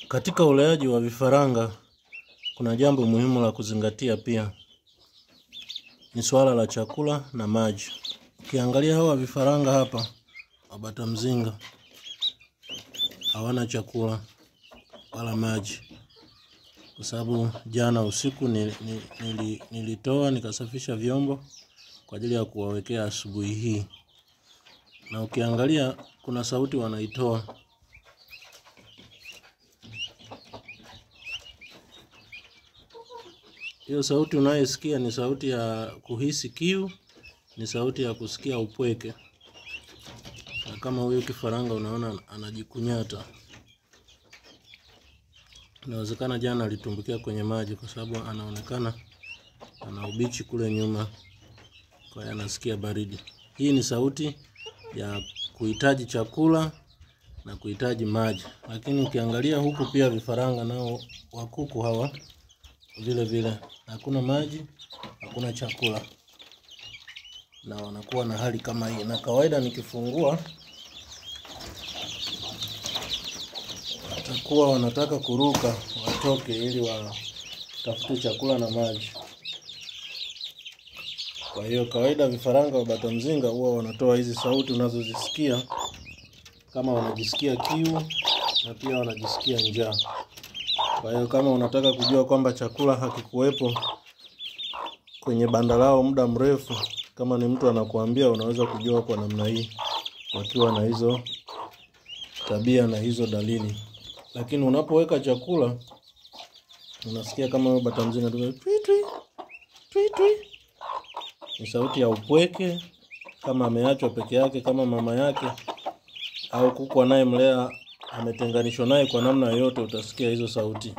Katika uleaji wa vifaranga kuna jambo muhimu la kuzingatia pia, ni swala la chakula na maji. Ukiangalia hawa vifaranga hapa wa bata mzinga hawana chakula wala maji, kwa sababu jana usiku nili, nili, nilitoa nikasafisha vyombo kwa ajili ya kuwawekea asubuhi hii, na ukiangalia kuna sauti wanaitoa Hiyo sauti unayosikia ni sauti ya kuhisi kiu, ni sauti ya kusikia upweke. Na kama huyu kifaranga unaona anajikunyata, inawezekana jana alitumbukia kwenye maji, kwa sababu anaonekana ana ubichi kule nyuma, kwa hiyo anasikia baridi. Hii ni sauti ya kuhitaji chakula na kuhitaji maji, lakini ukiangalia huku pia vifaranga nao wa kuku hawa vile vile hakuna maji, hakuna chakula, na wanakuwa na hali kama hii. Na kawaida nikifungua, watakuwa wanataka kuruka watoke, ili watafute chakula na maji. Kwa hiyo kawaida vifaranga wa bata mzinga huwa wanatoa hizi sauti unazozisikia, kama wanajisikia kiu na pia wanajisikia njaa. Kwa hiyo kama unataka kujua kwamba chakula hakikuwepo kwenye banda lao muda mrefu, kama ni mtu anakuambia, unaweza kujua kwa namna hii, wakiwa na hizo tabia na hizo dalili. Lakini unapoweka chakula, unasikia kama huyo bata mzinga tu twi twi twi twi, ni sauti ya upweke, kama ameachwa peke yake, kama mama yake au kuku anayemlea ametenganishwa naye kwa namna yoyote, utasikia hizo sauti.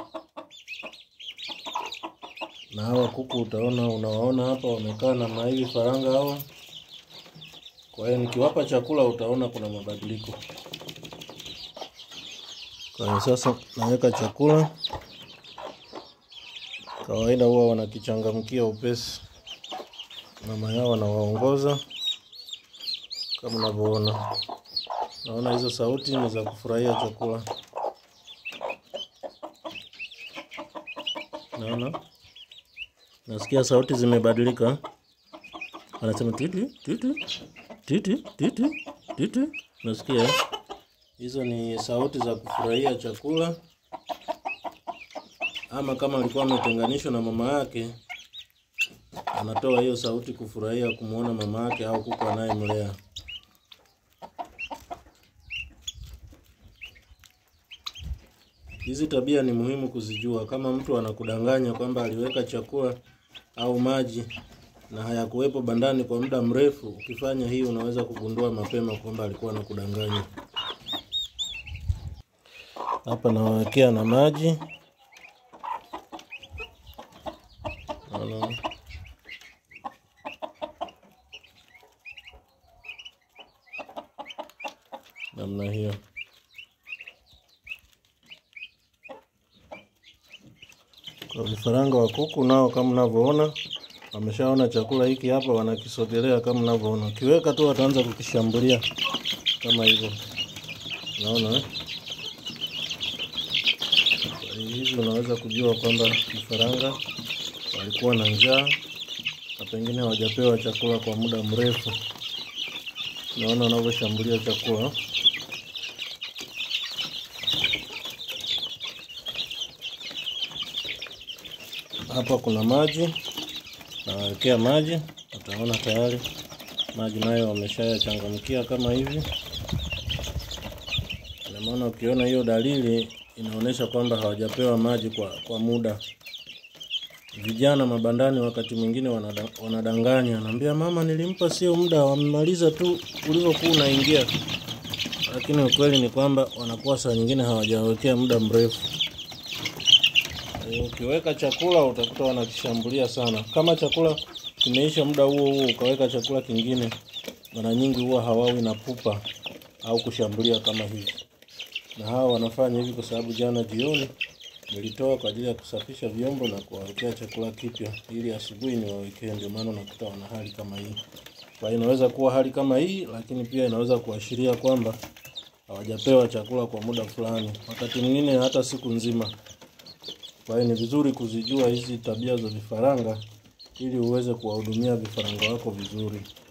Na hawa kuku utaona, unawaona hapa wamekaa namna hivi, faranga hawa. Kwa hiyo nikiwapa chakula, utaona kuna mabadiliko. Kwa hiyo sasa naweka chakula, kawaida huwa wanakichangamkia upesi, mama yao anawaongoza kama unavyoona. Naona hizo sauti ni za kufurahia chakula. Naona nasikia sauti zimebadilika, anasema titi titi titi titi titi. Nasikia hizo ni sauti za kufurahia chakula, ama kama alikuwa ametenganishwa na mama yake, anatoa hiyo sauti kufurahia kumwona mama yake au kuku anayemlea. Hizi tabia ni muhimu kuzijua. Kama mtu anakudanganya kwamba aliweka chakula au maji na hayakuwepo bandani kwa muda mrefu, ukifanya hii unaweza kugundua mapema kwamba alikuwa anakudanganya. Hapa nawawekea na maji Naona. namna hiyo. Kwa vifaranga wa kuku nao kama mnavyoona, wameshaona chakula hiki hapa, wanakisogelea kama mnavyoona. Ukiweka tu wataanza kukishambulia kama hivyo, naona eh? Kwa hivi unaweza kujua kwamba vifaranga walikuwa na njaa na pengine hawajapewa chakula kwa muda mrefu. Naona wanavyoshambulia chakula. Hapa kuna maji, nawawekea maji, utaona tayari maji nayo wameshayachangamkia kama hivi. Ina maana ukiona hiyo dalili inaonyesha kwamba hawajapewa maji kwa, kwa muda. Vijana mabandani wakati mwingine wanada, wanadanganya, anaambia mama, nilimpa sio muda, wamemaliza tu ulivyokuwa unaingia, lakini ukweli ni kwamba wanakuwa saa nyingine hawajawekea muda mrefu. Ukiweka chakula utakuta wanakishambulia sana. Kama chakula kimeisha muda huo huo ukaweka chakula kingine, mara nyingi huwa hawawi na pupa au kushambulia kama hivi. Na hawa wanafanya hivi kwa sababu jana jioni nilitoa kwa ajili ya kusafisha vyombo na kuwawekea chakula kipya ili asubuhi niwawekee, ndio maana unakuta wana hali kama hii. Kwa hiyo inaweza kuwa hali kama hii, lakini pia inaweza kuashiria kwamba hawajapewa chakula kwa muda fulani, wakati mwingine hata siku nzima. Kwa hiyo ni vizuri kuzijua hizi tabia za vifaranga ili uweze kuwahudumia vifaranga wako vizuri.